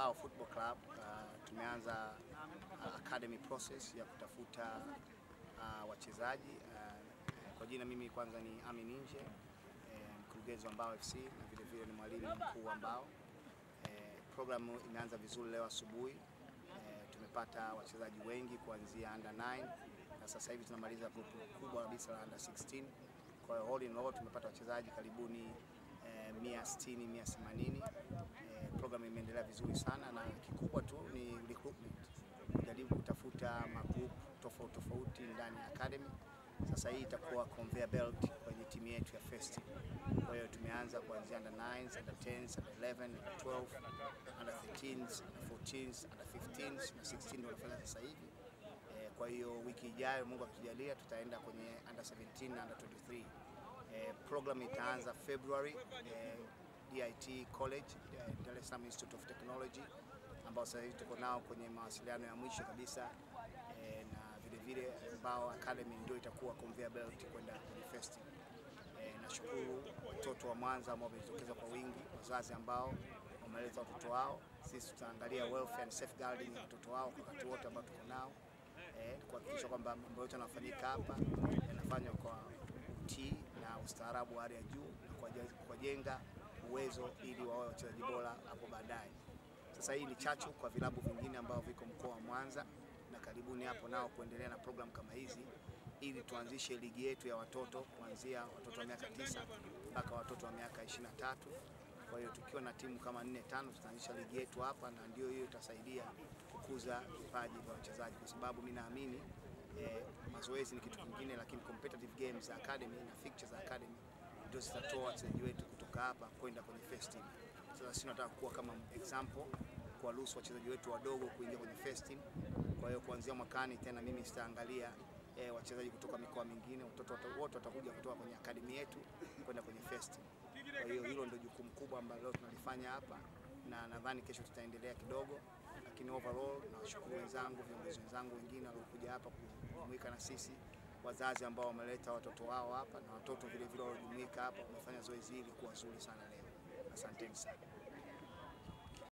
Mbao Football Club uh, tumeanza uh, academy process ya kutafuta uh, wachezaji uh, kwa jina mimi kwanza ni Amin Inje eh, mkurugenzi wa Mbao FC na vile vile ni mwalimu mkuu wa Mbao. Eh, programu imeanza vizuri leo asubuhi. Eh, tumepata wachezaji wengi kuanzia under 9 na sasa hivi tunamaliza grupu kubwa kabisa la under 16. Kwa hiyo all in all tumepata wachezaji karibuni eh, 160 180. Eh, program imeendelea vizuri sana na kikubwa tu ni recruitment, kujaribu kutafuta magroup tofauti tofauti ndani ya academy. Sasa hii itakuwa conveyor belt kwenye timu yetu ya first team. Kwa hiyo tumeanza kuanzia under 9s, under 10s, under 11, under 12, under 13s, under 14s, under 15s na 16 ndio wanafanya sasa hivi. Eh, kwa hiyo wiki ijayo Mungu akijalia tutaenda kwenye under 17 na under 23. Eh, program itaanza February eh, DIT College eh, Dar es Salaam Institute of Technology ambao sasa hivi tuko nao kwenye mawasiliano ya mwisho kabisa eh, na vile vile Mbao Academy ndio itakuwa conveyor belt kwenda kwenye first team. Eh, nashukuru watoto wa Mwanza ambao wamejitokeza kwa wingi, wazazi ambao wameleta watoto wao. Sisi tutaangalia welfare and safeguarding ya watoto wao kwa wakati wote ambao tuko nao eh, kuhakikisha kwamba mambo yote yanafanyika hapa yanafanywa kwa utii na ustaarabu wa hali ya juu na kuwajenga uwezo ili wawe wachezaji bora hapo baadaye. Sasa hii ni chachu kwa vilabu vingine ambao viko mkoa wa Mwanza na karibuni hapo nao kuendelea na program kama hizi ili tuanzishe ligi yetu ya watoto kuanzia watoto wa miaka tisa mpaka watoto wa miaka 23. Kwa hiyo tukiwa na timu kama nne tano tutaanzisha ligi yetu hapa, na ndio hiyo itasaidia kukuza vipaji vya wachezaji, kwa sababu mimi naamini eh, mazoezi ni kitu kingine, lakini competitive games za academy na fixtures za academy ndio zitatoa wachezaji wetu kutoka hapa kwenda kwenye first team. Sasa sisi tunataka kuwa kama example kuwaruhusu wachezaji wetu wadogo kuingia kwenye first team. Kwa hiyo kuanzia mwakani tena mimi sitaangalia eh, wachezaji kutoka mikoa mingine, watoto wote watakuja kutoka kwenye akademi yetu kwenda kwenye first team. Kwa hiyo hilo ndio jukumu kubwa ambalo leo tunalifanya hapa, na nadhani kesho tutaendelea kidogo, lakini overall nawashukuru wenzangu, viongozi wenzangu wengine waliokuja hapa kujumuika na sisi, wazazi ambao wameleta watoto wao hapa na watoto vile vile waliojumuika hapa, wamefanya zoezi hili kuwa zuri sana leo. Asanteni sana.